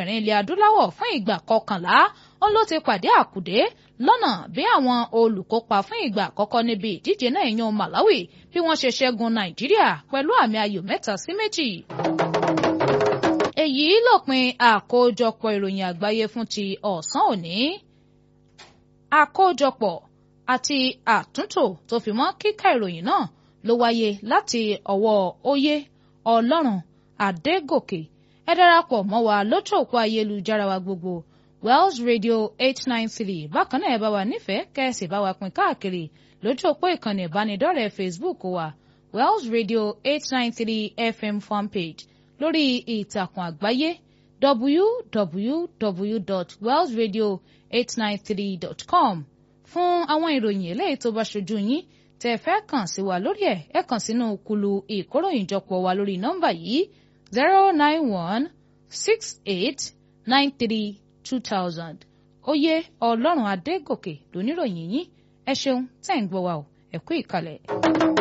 mẹ́rẹ̀ẹ̀rin ilẹ̀ adúláwọ̀ fún ìgbà kọkànlá ó ló ti pàdé àkùdé lọ́nà bí àwọn olùkópa fún ìgbà àkọ́kọ́ níbi ìdíje náà yan Malawi bí wọ́n ṣe ṣẹ́gun Nàìjíríà pẹ̀lú àmì ayò mẹ́ta sí méjì. èyí lópin àkójọpọ̀ ìròyìn àgbáyé fún ti ọ̀sán òní. àkójọpọ̀ àti àtúntò tó fi mọ́ kíkà ìròyìn náà ló wáyé láti ọwọ́ Oyè Ọlọ́run Adégòkè ẹ darapọ̀ mọ́ wa lójú òpó ayélujára wa gbogbo Wells Radio eight nine three bákan náà ẹ bá wa nífẹ̀ẹ́ kẹ́sì bá wa pín káàkiri lójú òpó ìkànnì ìbánidọ́rẹ̀ẹ́ Facebook wa Wells Radio eight nine three FM fanpage lórí ìtàkùn àgbáyé www.wellsradio893.com fún àwọn ìròyìn eléyìí tó bá ṣojú yín tẹ́ fẹ́ kàn sí wa lórí ẹ̀ ẹ kàn sínú kulu ìkóròyìnjọpọ̀ wa lórí nọ́mbà yìí zero nine one six eight nine three two thousand oyè ọlọ́run adégòkè lóníròyìn yín ẹ ṣeun tẹ́ ń gbọ́ wa o ẹ kú ìkàlẹ̀.